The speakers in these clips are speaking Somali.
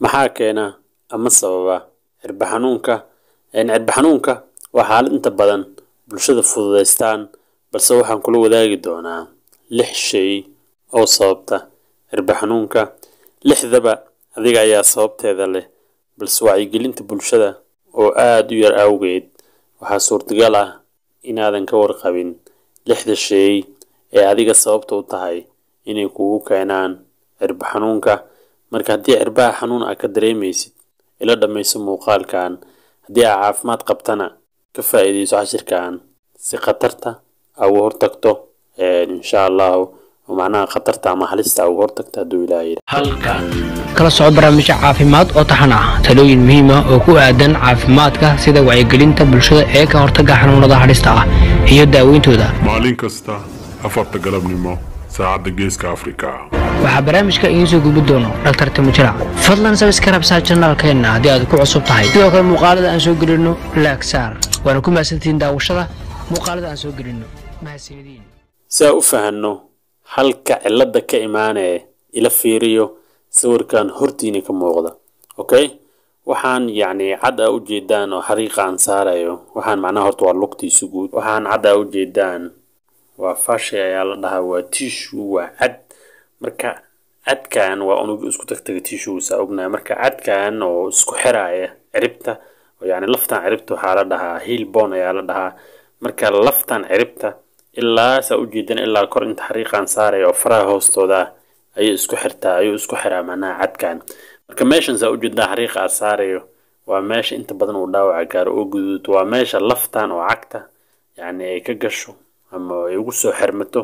maxaa keena ama sababa cirba xanuunka cirba xanuunka waa xaalad inta badan bulshada fududaystaan balse waxaan kula wadaagi doonaa lix shay oo sababta cirba xanuunka lixdaba adiga ayaa sababteeda leh balse wacyigelinta bulshada oo aada u yar awgeed waxaa suurtagal ah inaadan ka warqabin lixda shay ee adiga sababta u tahay inay kugu keenaan cirba xanuunka marka haddii cirbaha xanuun aa ka dareemaysid ila dhammayso muuqaalkan haddii aa caafimaad qabtana ka faa'iidayso cashirkan si khatarta aa uga hortagto insha allahu oo macnaha khatarta ama halista aa uga hortagto hadduu ilaahay halkan kala soco barnaamijyo caafimaad oo taxan ah talooyin muhiim ah oo ku aadan caafimaadka sida wacyigelinta bulshada ee ka hortagga xanuunada hadhista ah iyo daaweyntooda maalin kasta afarta galabnimo saacadda geeska afrika waxaa barnaamijka idiin soo gudbi doono dhaktar timujira fadlan sabiskarabsaa janaalkeenna haddii aad ku cusub tahay sidoo kale muuqaalada aan soo gelino laagsaar waana ku mahadsantihiin daawashada muuqaalada aan soo gelino mahadsanidin si aan u fahanno halka cilada ka imaanee ila fiiriyo sawirkan hortiina ka muuqda okay waxaan yacni cad aa ujeedaan oo xariiqa aan saarayo waxaan macnaha horta waa lugtiisu guud waxaan cad aa ujeedaan waa fashay ayaa la dhahaa waa tissue waa cad marka cadkan waa unug isku tagtaga tissues aa ognahay marka cadkan oo isku xiraaya ciribta oo yacni laftan ciribta waxaa la dhahaa heel bone ayaa la dhahaa marka laftan ciribta ilaa saa ujeedan ilaa kor inta xariiqan saaraya oo faraha hoostooda ah ayuu isku xirtaa ayuu isku xiraa macnaha cadkan marka meeshan saa ujeedaa xariiqa aa saarayo waa meesha inta badan uu dhaawaca gaaro oo guduuto waa meesha laftan oo cagta yacni ay ka gasho ama ay ugu soo xirmato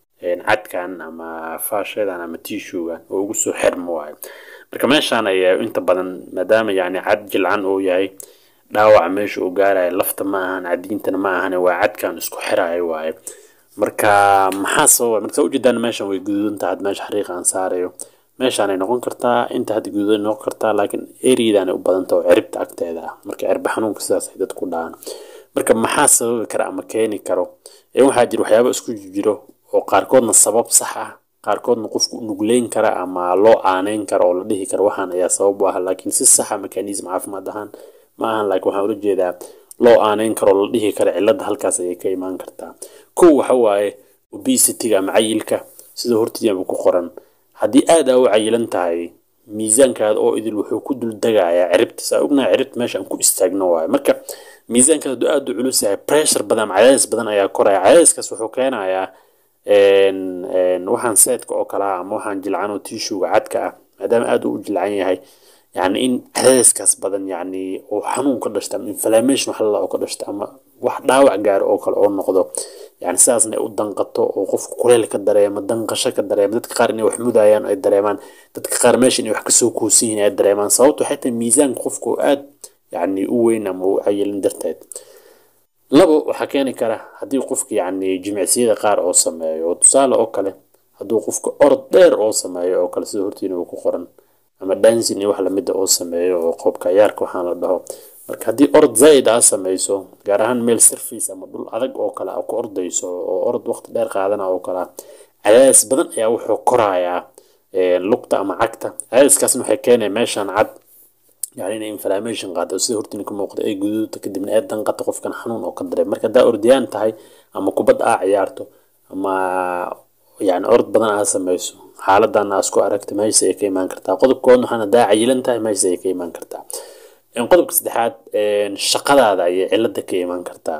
cadkan ama faashadan ama tissuegan oo ugu soo xirmo waayo marka meeshaan ayaa inta badan maadaama yacni cad jilcan uu yahay dhaawaca meesha uu gaarayo lafta ma ahan cadiintana ma ahan waa cadkan isku xiraayo waaye marka maxaa sababa marka saa ujeedaan meeshan way guduudan tahay had meesha xariiqa aan saarayo meeshaanay noqon kartaa inta hadda guduudan noqon kartaa laakiin eriyadanay u badanta oo ciribta agteeda ah marka cirba xanuunka sidaas ay dadku dhahaan marka maxaa sababi kara ama keeni karo ee waxaa jira waxyaaba isku jiro oo qaarkoodna sabab sax ah qaarkoodna qofku nugleyn kara ama loo aaneyn kara oo la dhihi kara waxaan ayaa sabab u ah laakiin si saxa mekanism caafimaad ahaan ma ahan laakiin waxaan ula jeedaa loo aaneyn karo oo la dhihi kara cilada halkaas ayay ka imaan kartaa kow waxa waaye obesity-ga ama cayilka sida hortiiaba ku qoran haddii aad aa u cayilan tahay miisaankaada oo idil wuxuu ku dul degayaa ciribta saa ognahay ciribta meesha aan ku istaagno waayo marka miisaankaada hadduu aad u culus yahay pressure badan ama cadaadis badan ayaa koraya cadaadiskaas wuxuu keenayaa waxaan seedka oo kale ah ama waxaan jilcan oo tishuga cadka ah maadaama aad u jilcan yahay yani in cadaadiskaas badan yani oo xanuun ka dhashta ama inflammation wax lala oo ka dhashta ama wax dhaawac gaaro oo kale oo noqdo yani sidaasna ay u danqato oo qofka kuleel ka dareema danqasho ka dareema dadka qaar inay wax mudayaan ay dareemaan dadka qaar meesha inay wax kasoo kuusan yihiin ay dareemaan sababto waxay tahay miisaanka qofka oo aad yani u weyn ama u cayilin darteed labo waxaa keeni kara haddii qofka yani jimicsiyada qaar oo sameeyo oo tusaale oo kale hadduu qofka orod dheer oo sameeyo oo kale sida hortiina uu ku qoran ama dancing iyo wax lamida oo sameeyo oo qoobka ciyaarka waxaan la dhaho marka haddii orod zaid aa sameyso gaar ahaan meel surface ama dhul adag oo kale aa ku ordayso oo orod waqti dheer qaadana oo kale cadaadis badan ayaa wuxuu korayaa lugta ama cagta cadaadiskaasna waxay keenaya meeshaan cad yani inay inflammation qaado sida hortiina ka muuqda ay guduudta kadibna ee danqata qofkan xanuun oo ka dareem marka haddaa ordiyaan tahay ama kubad aa ciyaarto ama yani orod badan aa sameyso xaaladan aa isku aragta meesha ay ka imaan kartaa qodobkoodna waxaan haddaa cayilan tahay meesha ay ka imaan kartaa qodobka saddexaad shaqadaada ayay cilada ka imaan kartaa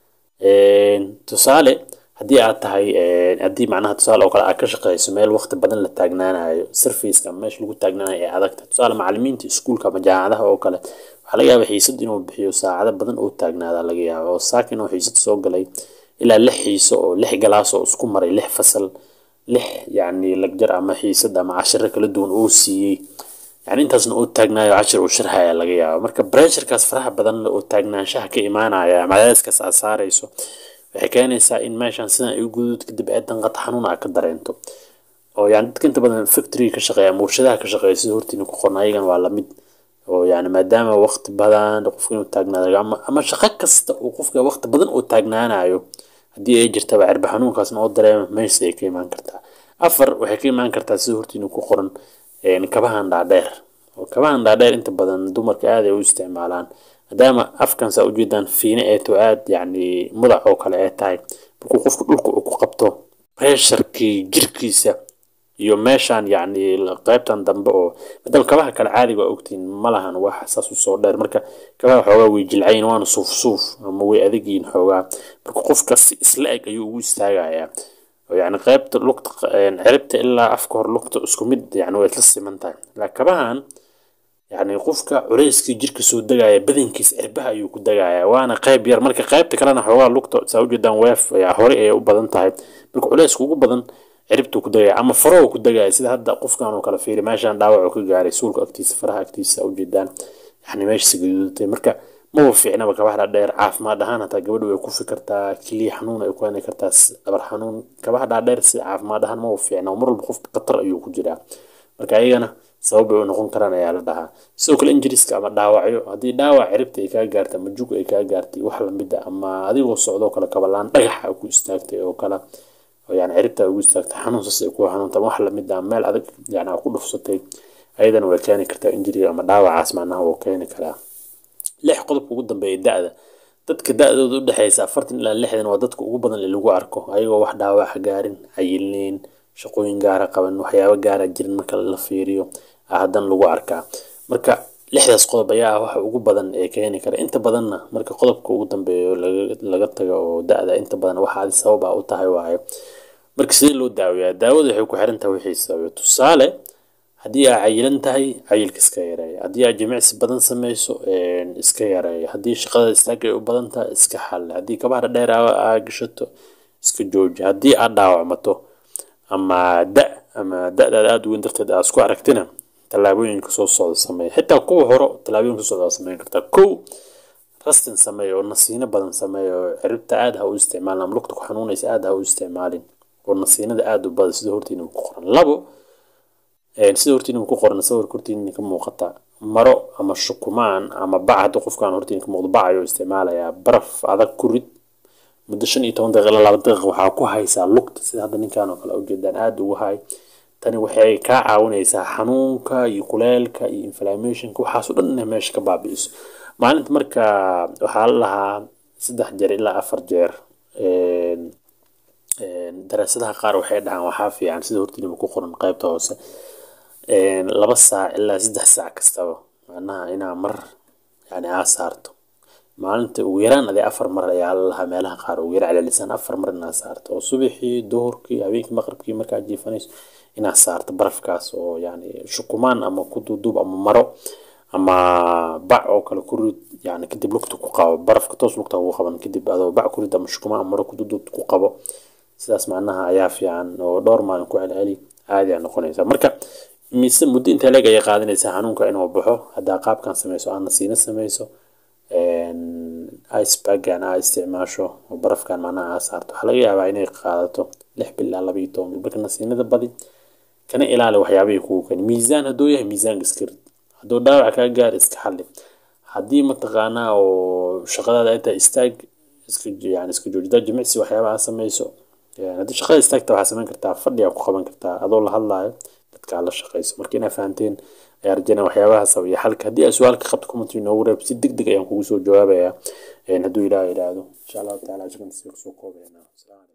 tusaale haddii aad tahay haddii macnaha tusaale oo kale aad ka shaqeyso meel waqti badan la taagnaanayo surfaceka ama meesha lagu taagnaanayo ee adagta tusaale macalimiinta iskuulka ama jaamacadaha oo kale waxaa laga yaaba xiisad inuu bixiyo saacado badan oo taagnaada laga yaaba oo saakin oo xiisad soo galay ilaa lix xiiso oo lix galaas oo isku maray lix fasal lix yacni lagjar ama xiisad ama cashiro kala duwan oo siiyey yani intaasna oo taagnaayo cashir uu sharxaya laga yaaba marka bressurkaas faraha badan oo taagnaanshaha ka imaanaya ama cadaadiskaas aad saarayso waxay keenaysaa in meeshan sidan ay u guduud kadib ee danqata xanuun aa ka dareento oo yani dadka inta badan factory ka shaqeeya ama warshadaha ka shaqeeya sida hortiina ku qorna ayagan waa lamid oo yani maadaama waqti badan qofka inuu taagnaado ama ama shaqo kasta uu qofka waqti badan oo taagnaanayo haddii ay jirtaba cirba xanuunkaasna oo dareema meesha ay ka imaan kartaa afar waxay ka imaan kartaa sida hortiina ku qoran kabahan dhaadheer oo kabahan dhaadheer inta badan dumarka aad ay u isticmaalaan maadaama afkan saa ujeedaan fiine ee to aad yacni mudac oo kale ee tahay markuu qofku dhulka uu ku qabto pressurkii jirkiisa iyo meeshaan yacni qaybtan dambe oo maadaama kabaha kale caadiga waa ogtiin ma lahan wax saas u soo dheer marka kabaha xoogaa way jilcayin waana suuf suuf ama way adagyihin xoogaa marka qofka si isla eg ayuu ugu istaagayaa oo yacni qaybta lugta ciribta ilaa afka hor lugta isku mid yacni way isla siman tahay laakiin kabahan yacni qofka culeyskii jirka soo degaya badankiisa cirbaha ayuu ku degayaa waana qayb yar marka qaybta kalena xoogaa lugta saa ujeedaan weef ayaa hore ayay u badan tahay marka culeyska ugu badan ciribtuu ku degaya ama farahu ku degaya sida hadda qofkan oo kale fiiri meeshaan dhaawac ka gaaray suulka agtiisa faraha agtiisa ujeedaan yani meesha gaduudatay marka maba fiicnaba kabaha dhaadheer caafimaad ahaan hataa gabadha way ku fikirtaa keliya xanuun ay ku keeni kartaa dhabar xanuun kabaha dhaadheer si caafimaad ahaan maba fiicna mar walba qofka khatar ayuu ku jiraa marka ayagana sabab bay u noqon karaan ayaa la dhahaa sidoo kale injiriska ama dhaawacyo haddii dhaawac ciribta ay kaa gaartay ama jug ay kaa gaartay wax lamida ama adigoo socdoo kale kabalaan dhagaxa ku istaagtay oo kale oo yani ciribta ugu istaagtay xanuun saas ay ku xanuunta wax lamid ah meel adag yani ku dhufsatay ayadana way keeni kartaa injiriga ama dhaawacaas macnaha wuu keeni karaa lix qodobka ugu dambeeya da-da dadka da-dooda udhexeysa afartan ilaa lixdan waa dadka ugu badan ee lagu arko ayagoo wax dhaawaca gaarin cayilneyn shaqooyin gaara qaban waxyaabo gaara jirin marka la fiiriyo haddana lagu arkaa marka lixdaas qodob ayaa ah waxa ugu badan ee keeni kara inta badanna marka qodobka ugu dambeeyo laga tago oo da-da inta badan waxa adi sabab ah u tahay waayo marka sidee loo daaweeyaa daawada waxay ku xiran tahay wixii sabayo tusaale haddii aa cayilan tahay cayilka iska yareeya haddii aa jimicsi badan sameyso iska yareeya haddii shaqada istaagay u badan tahay iska xalle haddii kabaha dheer aa gashato iska jooji haddii aad dhaawacmato ama da ama da-daada aada u weyn darteed aad isku aragtina tallaabooyinka soo socda sameeya xitaa kuwa horo tallaabooyinka soo socda sameyn kartaa kow rastin sameeya oo nasiino badan sameeya oo ciribta aada ha u isticmaalin ama lugta ku xanuunaysa aada ha u isticmaalin oo nasiinada aada u badan sida hortiina ku qoran labo sida hortiina ku qoran sawirka hortiina ka muuqata maro ama shukumaan ama bac hadda qofkaan hortiina ka muuqdo bac ayuu isticmaalayaa baraf adag ku rid muddo shan iyo toban daqiiqa ilaa laba daqiiqa waxaa ku haysaa lugta sida hadda ninkan oo kale ujeedaan aada ugu hay tani waxay kaa caawinaysaa xanuunka iyo kuleelka iyo inflammationka waxaas oo dhan inay meesha ka baabi'iso maalinta marka waxaa la lahaa saddex jeer ilaa afar jeer daraasadaha qaar waxay dhahaan waxaa fiican sida hortiinaba ku qoran qaybta hoose laba saac ilaa saddex saac kastaba macnaha inaa mar yani aa saarto maalinta ugu yaraan adee afar mar ayaa la lahaa meelaha qaar ugu yara celelisaan afar mar inaa saarto oo subaxii duhurkii habeenkii maqribkii markaa jiifanayso inaa saarto barafkaas oo yani shukumaan ama ku duuduub ama maro ama bac oo kale ku rid yani kadib lugta ku qabo barafka toos lugta ugu qaban kadib adoo bac ku rid ama shukumaan ama maro ku duuduub ku qabo sidaas macnaha ayaa fiican oo dhowr maalin ku celceli caadi aa noqonaysa marka mise muddo intee leeg ayay qaadanaysaa xanuunka inuu baxo haddaa qaabkan sameyso aana siina sameyso icebagan aa isticmaasho oo barafkan macnaha aa saarto waxaa laga yaabaa inay qaadato lix bil ilaa laba iyo toban bil marka nasiinada badi kana ilaali waxyaabihii kugu keeni miisaan hadduu yahay miisaanka iska rid hadduu dhaawac kaa gaari iska xalli haddii mataqaanaa oo shaqadaada ay tahay istaag iska yani iska joojida jimicsi waxyaaba aa sameyso haddii shaqada istaagta waxaa sameyn kartaa fadhigaa ku qaban kartaa adoo la hadlaayo dadka la shaqeyso marka inaa fahanteen ayaa rajana waxyaabaha sabaya xalka haddii aad su-aalka qabto comment inoogu reeb si deg deg ayaan kugu soo jawaabayaa hadduu ilaah idhaahdo insha allahu taala shukran sii kusoo koobayna